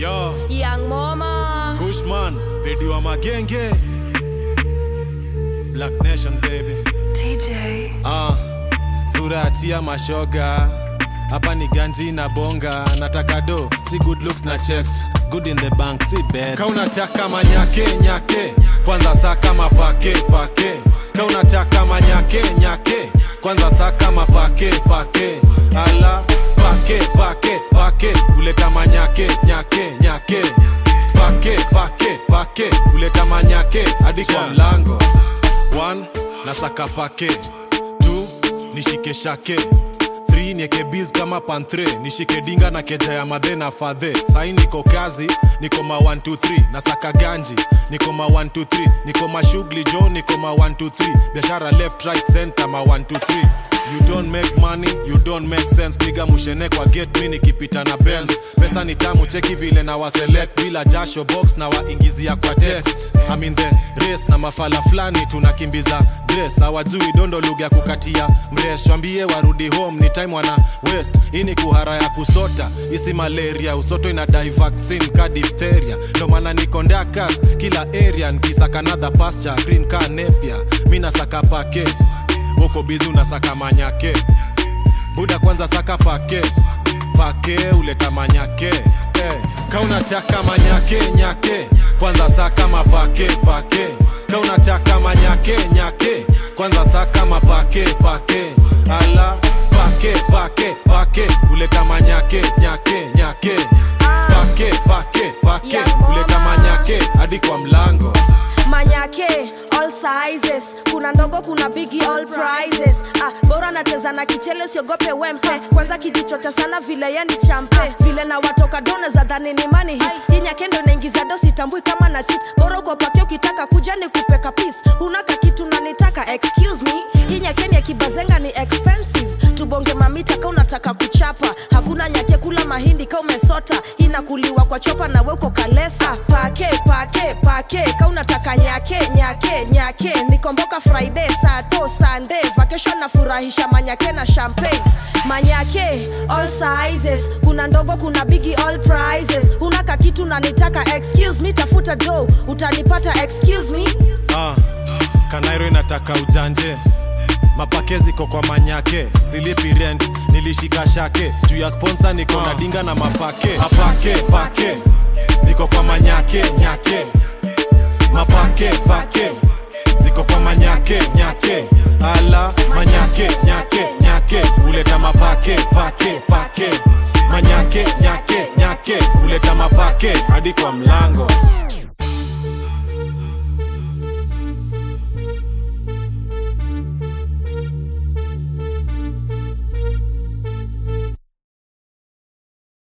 Yo, Young Mama. Kushman, redio wa magenge. Black Nation baby. TJ. Ah, sura ya tia mashoga. Hapa ni ganji na bonga. Nataka do, si good looks na chest. Good in the bank, si bad. Ka unataka manyake nyake. Kwanza saa kama pake pake. Ka unataka manyake nyake. Kwanza saa kama pake pake. Ala pake pake pake. Uleta manyake nyake nyake. Pake pake pake. Uleta manyake hadi kwa mlango. One, nasaka pake Two, nishike shake Three, nieke biz kama pantre nishike dinga na keja ya madhe na fadhe sai niko kazi niko ma 1 2 3 nasaka ganji niko ma 1 2 3 niko mashughuli jo niko ma 1 2 3 biashara left right center ma 1 2 3 you don't make money you don't make sense piga mushene kwa gate mi nikipita na benz pesa ni tamu cheki vile na waselect bila jasho box na waingizia kwa text I'm in the race na mafala fulani tunakimbiza grace hawajui dondo lugha ya kukatia mresh wambie warudi home ni time wana west hii ni kuhara ya kusota isi malaria usoto ina dai vaccine ka diphtheria ndo maana niko ndakas kila area nkisaka another pasture green ka nepia mi nasaka pake woko bizi unasaka manyake buda kwanza saka pake pake uleta manyake hey. ka unataka manyake nyake kwanza saka mapake pake ka unataka manyake nyake kwanza saka mapake pake ala pake pake pake uleta manyake nyake nyake pake pake pake Yeah, uleta mama. manyake hadi kwa mlango Manyake all sizes kuna ndogo kuna bigi all prizes ah, bora nacheza na kichele siogope wempe kwanza kijichocha sana vile ye ni champe vile na watoka done za dhani ni mani hit hii nyakendo naingiza do sitambui kama na chit bora ukopake ukitaka kuja ni kupeka peace hunaka kitu nanitaka excuse me hii nyakeni ya kibazenga ni expensive tubonge mamita ka unataka kuchapa hakuna nyake kula mahindi ka umesota inakuliwa kwa chopa na weko kalesa pake pake pake ka unataka nyake nyake nyake nikomboka friday sato sunday vacation nafurahisha manyake na champagne manyake all sizes kuna ndogo kuna bigi all prizes unaka kitu nanitaka excuse me tafuta do utanipata excuse me ah, kanairo inataka ujanje mapake ziko kwa manyake silipi rent nilishika shake juu ya sponsa niko na dinga na mapake mapake pake ziko kwa manyake nyake mapake pake ziko kwa manyake nyake ala manyake nyake nyake uleta mapake pake pake manyake nyake nyake uleta mapake hadi kwa mlango